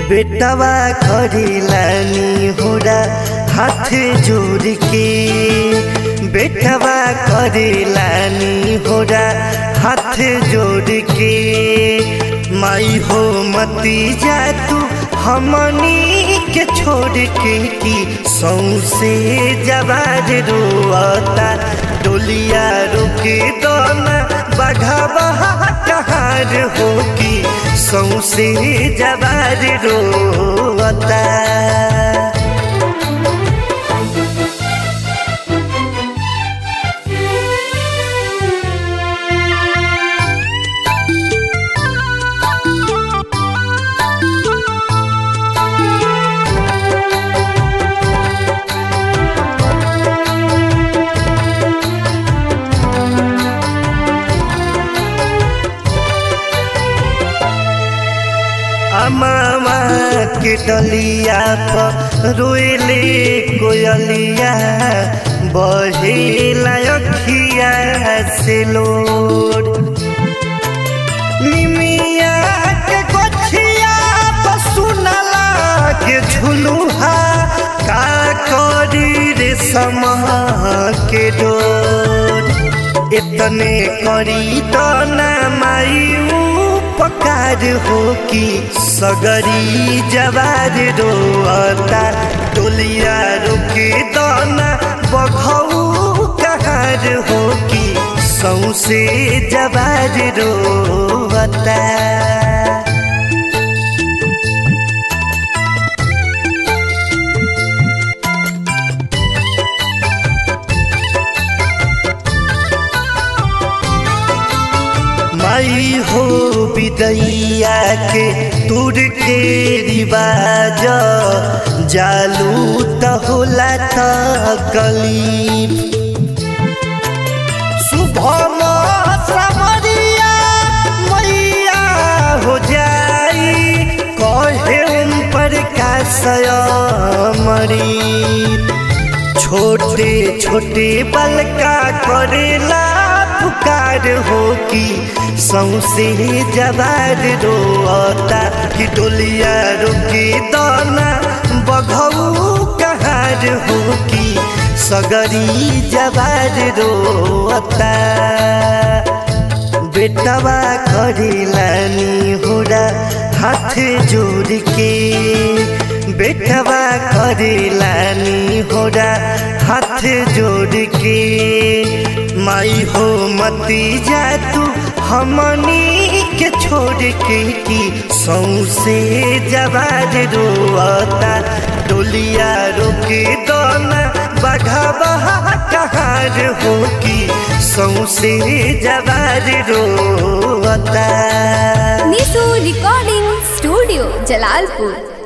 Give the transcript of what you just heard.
बेटवा करिलानी होरा हाथ जोड़ के बेटवा करिलानी होरा हाथ जोड़ के माई हो मती जा तू हमनी के छोड़ के की सौसे जवाज रोता डोलिया रुके दोना बघावा कहार हो की सौसे जवाज रोता अमामा के डलिया पर रोएले कोयलिया बहेला अखिया से लोड निमिया के गोछिया पर सुनला के झुलुहा का करी रे समा के डोर इतने करी तो ना मायू पकार हो कि सगरी जवार रोता टोलिया रुके दाना बघऊ कहार हो कि सौसे जवार रोता माई हो विदैया के तुर के रिवाज जालू त होला त कलीब शुभम समरिया मैया हो जाई कहे उन पर का मरी छोटे छोटे बलका करेला पुकार हो कि सौसे जवार रोता कि डोलिया रुके दाना बघऊ कहार हो कि सगरी जवार रोता बेटवा करिलानी होरा हाथ जोड़ के बेटवा करिलानी होरा हाथ जोड़ के माई हो मती जा तू हमनी के छोड़ के की सौसे जवाज रोता डोलिया रोके दोना बघावा कहार हो की सौसे जवाज रोता निशु रिकॉर्डिंग स्टूडियो जलालपुर